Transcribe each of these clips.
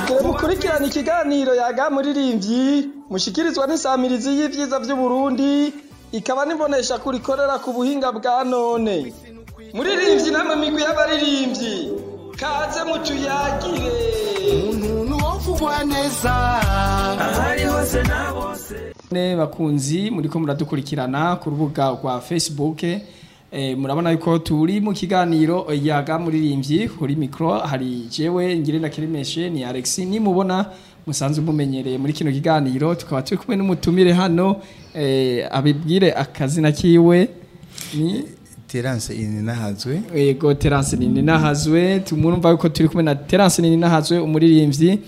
mugire mukurikirana ikiganiro yaga muririmbyi mushikirizwa n'isamirizi y'ivyiza vy'uburundi ikaba nibonesha kurikorera ku buhinga bwa none muririmbyi namwe migwi y'abaririmbyi kaze mutuyagire umuntu wovugwa neza ahari hose na bose ne bakunzi muriko muradukurikirana ku rubuga rwa facebook eh, murabona yuko turi mu kiganiro yaga muririmbyi kuri mikro hari jewe ngire na kirimeshe ni Alex nimubona musanzwe mumenyereye muri kino kiganiro tukaba turi kumwe n'umutumire hano eh, abibwire akazina kiwe ni Terence Ininahazwe Ego Terence nini nahazwe tumurumva yuko turi kumwe na Terence nini nahazwe umuririmbyi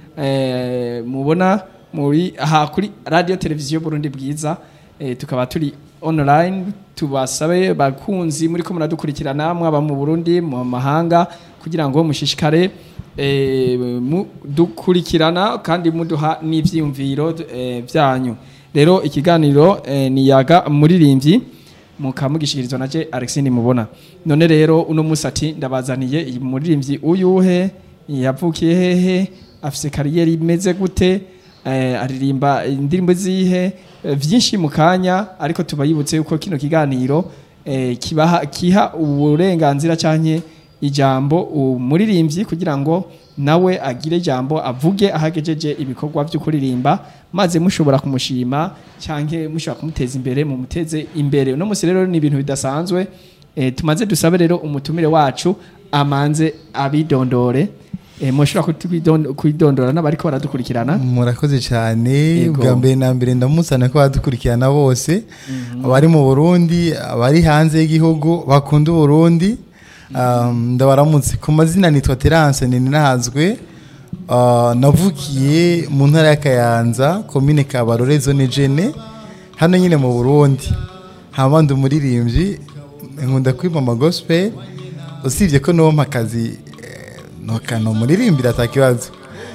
eh mubona muri aha kuri radio televiziyo Burundi bwiza eh, tukaba turi online tubasabe bakunzi muri ko muradukurikirana mwaba mu Burundi mu mahanga kugira ngo mushishikare eh, dukurikirana kandi muduha n'ivyiyumviro eh, byanyu rero ikiganiro eh, ni yaga muririmbyi mukamugishikirizwa naje Alexine mubona none rero uno musati ndabazaniye iyi muririmbyi uyuhe yavukiye hehe afise kariyeri imeze gute eh, aririmba indirimbo zihe eh, vyinshi mu kanya ariko tubayibutse yuko kino kiganiro eh, kibaha kiha uburenganzira canke ijambo umuririmbyi kugira ngo nawe agire ijambo avuge ahagejeje ibikorwa byo kuririmba maze mushobora kumushima canke mushobora kumuteza imbere mu muteze imbere uno musi rero ni ibintu bidasanzwe e, tumaze dusabe rero umutumire wacu amanze abidondore e, mushobora kutwidon- kwidondora n'abariko baradukurikirana murakoze cyane Yego. bwa mbere na mbere ndamusana ko badukurikirana bose abari mu Burundi abari hanze y'igihugu bakunda Burundi um, ndabaramutse ku mazina nitwa Terence Ininahazwe uh, navukiye mu ntara ya Kayanza komine Kabarore zone Jene hano nyine mu Burundi hama ndi umuririmbyi nkunda kwimama gospel usibye ko nompa akazi eh, nokano muririmbira atakibazo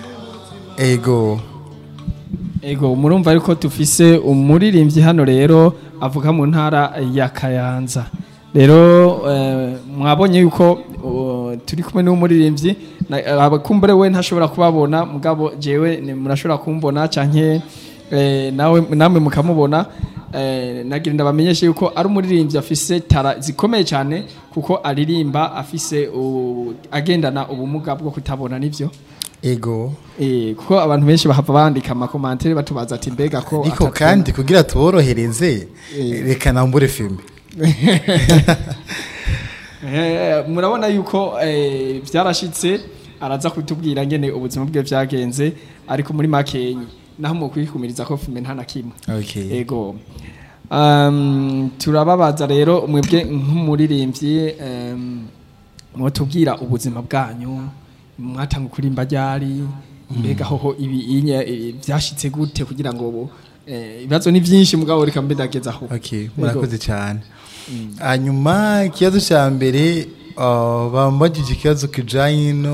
ego ego murumva ariko tufise umuririmbyi hano rero avuga mu ntara ya Kayanza rero eh, mwabonye yuko uh, turi kumwe n'umuririmbyi na- abakumbure we ntashobora kubabona mugabo jewe ni- murashobora kumbona canke eh, nawe namwe mukamubona eh, nagira ndabamenyeshe yuko ari umuririmbyi afise tara zikomeye cyane kuko aririmba afise u- agendana ubumuga bwo kutabona nivyo ego Eh, kuko abantu benshi bahava bandika amakomantere batubaza ati mbega ko ariko atatubona." kandi kugira tuborohereze Eh. reka nambure filime Eh, murabona yuko eh, byarashitse araza kutubwira ngene ubuzima bwe byagenze ariko muri makenyi naho mu kwikumiriza ko filme nta na kimwe okay. ego um, turababaza rero mwebwe nk'umuririmbyi um, mwotubwira ubuzima bwanyu mwatanga kurimba ryari mbega hoho ibi inye eh, byashitse gute kugira ngo ubu eh, ibibazo ni byinshi mugabo reka mbe ndageza aho okay. murakoze cyane hanyuma ikibazo cya mbere uh, bambagije ikibazo kijanye no